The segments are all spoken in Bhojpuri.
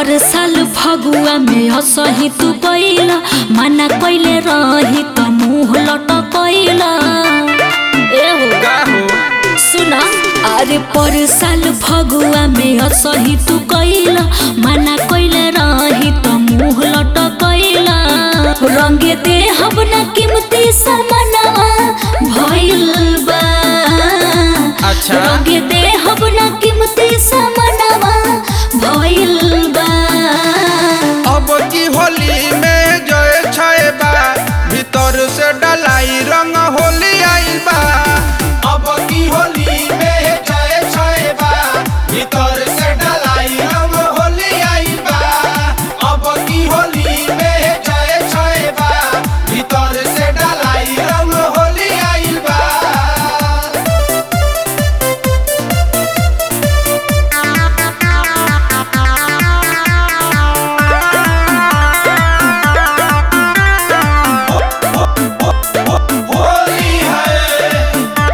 पर साल फगुआ में असही तू कैला मना कैले रही त मुँह लटकैला ए हो का हो सुना अरे पर साल फगुआ में असही तू कैला मना कैले रही त मुँह लटकैला रंगे दे हम न कीमती सामानवा भइल बा अच्छा। रंगे दे हम न कीमती सामानवा भइल बा अब की होली में जय छय बा भीतर से डलाई रंग होली आइल बा अब की होली में जय छय बा भीतर से डलाई रंग होली आइल बा अब की होली में जय छय बा भीतर से डलाई रंग होली आइल बा होली है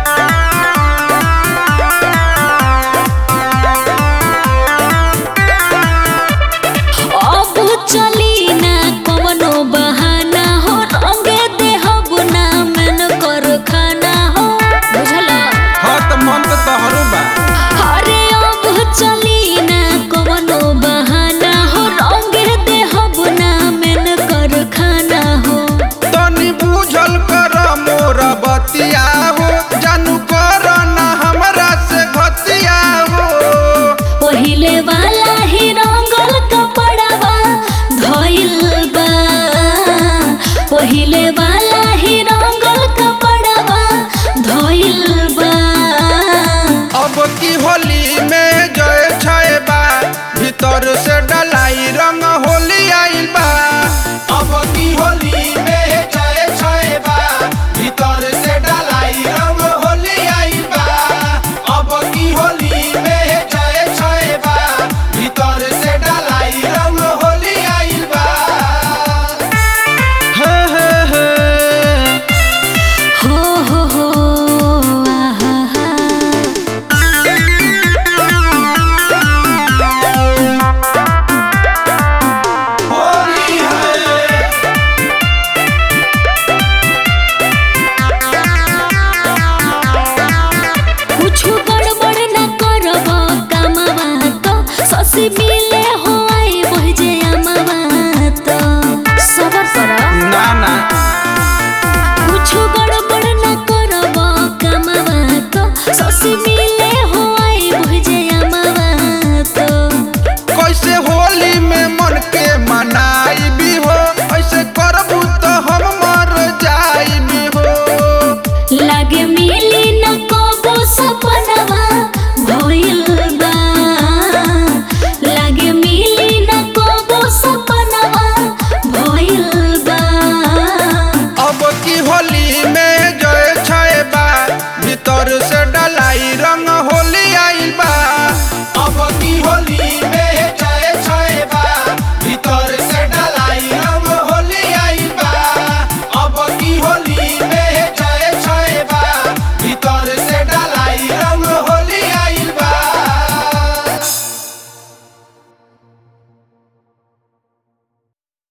अब चली ना कवनो बहाना हो रंगे दे हब ना मन कर खाना हो बुझला हाँ तो मन तो तोहरो बा अरे अब चली ना कवनो बहाना हो रंगे दे हब ना मन कर खाना हो तनी बूझल कर मोर बतिया हो जानू कर ना हमरा से घतिया हो पहिले वाला ही रंगल कपड़वा धइल बा पहिले वाला ही रंगल कपड़वा धइल बा अब की होली में जय छय बा भीतर से डलाई रंग होली आइल बा अब की होली में जय छय बा भीतर से डलाई रंग होली आइल बा अब की होली में जय छय बा भीतर से डलाई रंग होली आइल बा हे हे हे हो हो हो आहा हा होली है कुछु गड़बड़ न करब कामवा तो ससी मिले हो आई बहजे अमवा तो सबर कर ना ना कुछु गड़बड़ न करब कामवा तो ससी मिले हो आई बहजे अमवा तो कैसे होली में मन के मनाई भी हो ऐसे करबू तो हम मर जाई भी हो लागे मिली न कबो सपनवा भइल बा लागे मिली न कबो सपनवा भइल बा अब की होली में जय छय बा भीतर